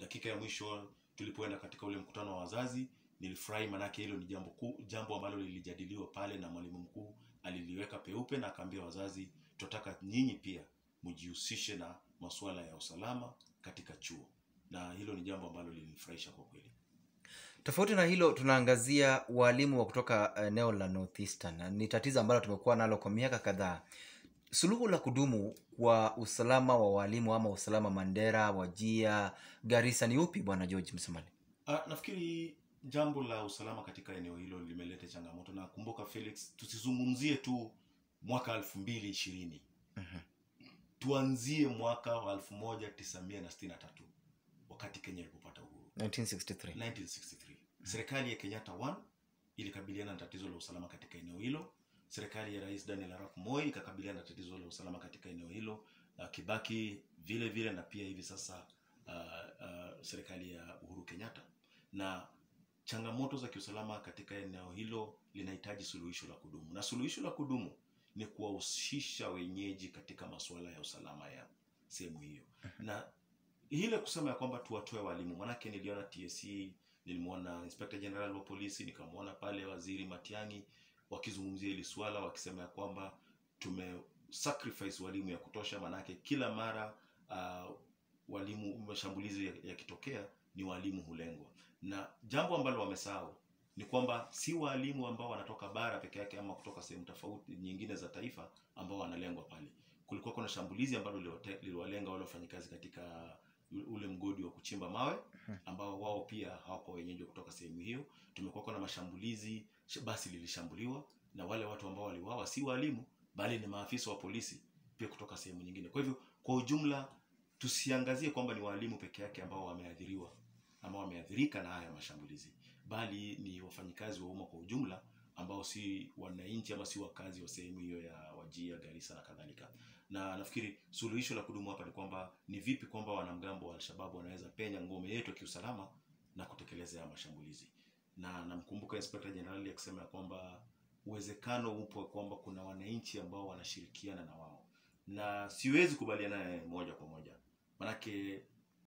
dakika ya mwisho tulipoenda katika ule mkutano wa wazazi nilifurahi manake hilo ni jambo kuu jambo ambalo lilijadiliwa pale na mwalimu mkuu aliliweka peupe na akaambia wazazi tunataka nyinyi pia mjihusishe na masuala ya usalama katika chuo na hilo ni jambo ambalo lilinifurahisha kwa kweli tofauti na hilo tunaangazia walimu wa kutoka eneo la northeastern Na ni tatizo ambalo tumekuwa nalo kwa miaka kadhaa suluhu la kudumu kwa usalama wa walimu ama usalama mandera wajia garisa ni upi bwana george msemali Ah, nafikiri jambo la usalama katika eneo hilo limeleta changamoto na kumbuka felix tusizungumzie tu mwaka elfu mbili ishirini tuanzie mwaka wa elfu moja tisamia na sitini na tatu wakati kenya ilipopata uhuru 1963 1963 serikali ya kenyatta 1 ilikabiliana na tatizo la usalama katika eneo hilo serikali ya rais daniel arap moi ikakabiliana na tatizo la usalama katika eneo hilo uh, kibaki vile vile na pia hivi sasa uh, uh, serikali ya uhuru kenyatta na changamoto za kiusalama katika eneo hilo linahitaji suluhisho la kudumu na suluhisho la kudumu ni kuwahusisha wenyeji katika masuala ya usalama ya sehemu hiyo na ile kusema ya kwamba tuwatoe walimu manake niliona tsc nilimwona inspector general wa polisi nikamwona pale waziri matiangi wakizungumzia hili swala wakisema ya kwamba tume sacrifice walimu ya kutosha manake kila mara uh, walimu mashambulizi yakitokea ni walimu hulengwa na jambo ambalo wamesahau ni kwamba si walimu ambao wanatoka bara peke yake ama kutoka sehemu tofauti nyingine za taifa ambao wanalengwa pale kulikuwa kuna shambulizi ambalo liliwate- liliwalenga wale wafanyikazi katika u- ule mgodi wa kuchimba mawe ambao wao pia hawako wenyeji wa kutoka sehemu hiyo tumekuwa na mashambulizi sh- basi lilishambuliwa na wale watu ambao waliwawa si walimu bali ni maafisa wa polisi pia kutoka sehemu nyingine kwa hivyo kwa ujumla tusiangazie kwamba ni walimu peke yake ambao wameathiriwa ama wameathirika na haya mashambulizi bali ni wafanyikazi wa umma kwa ujumla ambao si wananchi ama si wakazi wa sehemu hiyo ya wajia garisa na kadhalika na nafikiri suluhisho la kudumu hapa ni kwamba ni vipi kwamba wanamgambo wa alshababu wanaweza penya ngome yetu ya kiusalama na kutekeleza haya mashambulizi na namkumbuka inspekta jenerali akisema ya kwamba uwezekano upo kwamba kuna wananchi ambao wanashirikiana na wao na siwezi kubaliana naye moja kwa moja manake